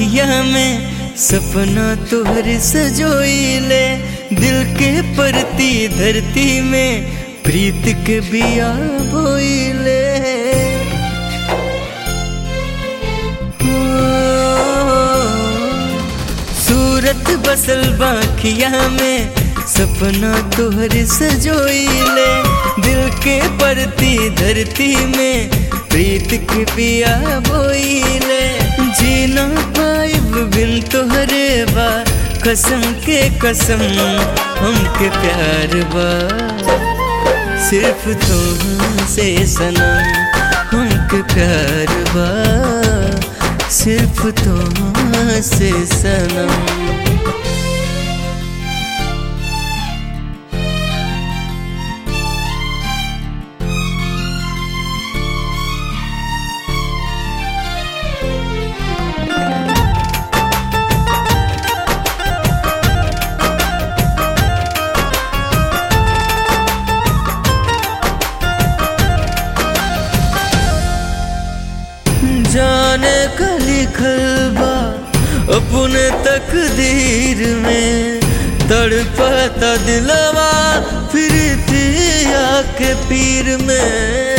बाखिया में सपना तोहर सजोइले दिल के परती धरती में प्रीत के बिया बोइले सूरत बसल बाखिया में सपना तोहर सजोइले दिल के परती धरती में प्रीत के पिया बोइले जीना पाइब बिन तोहरे बा कसम के कसम हमके प्यार बा सिर्फ तुमसे सनम हमके प्यार बा सिर्फ तुमसे सनम जाने का लिखल बा अपने तकदीर में तड़पता दिलवा फिर दिया के पीर में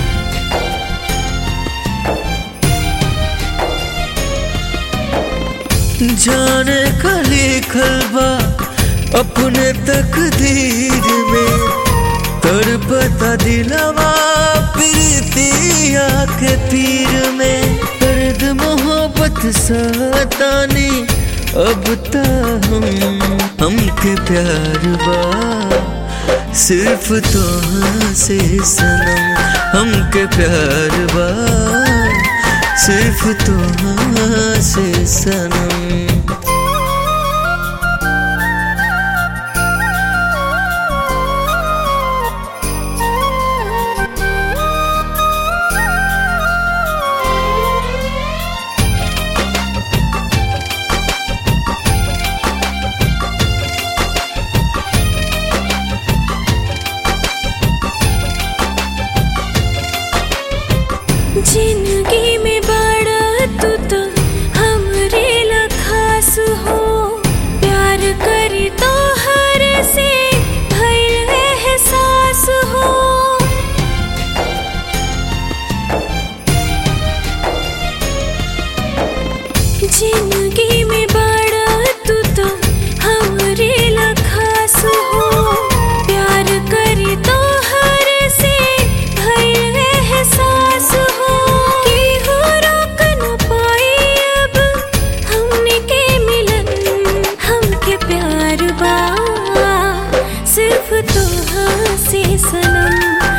जाने का लिखल बा अपने तकदीर में तड़पता दिलवा प्रीतिया के पीर में दर्द मोहब्बत सतानी अब ता हम हमके प्यार बा सिर्फ तो से सनम हमके प्यार बा सिर्फ तो से सनम जिंदगी में बड़ा तू तो हमरे ला खास हो प्यार करी तो हर से भइल एहसास हो जिंदगी में बड़ा तू तो हमरे ला खास हो प्यार करी तो हर से भइल एहसास हो कि हो रोक न पाई अब हमने के मिलन हमके प्यार बा सिर्फ तो से सनम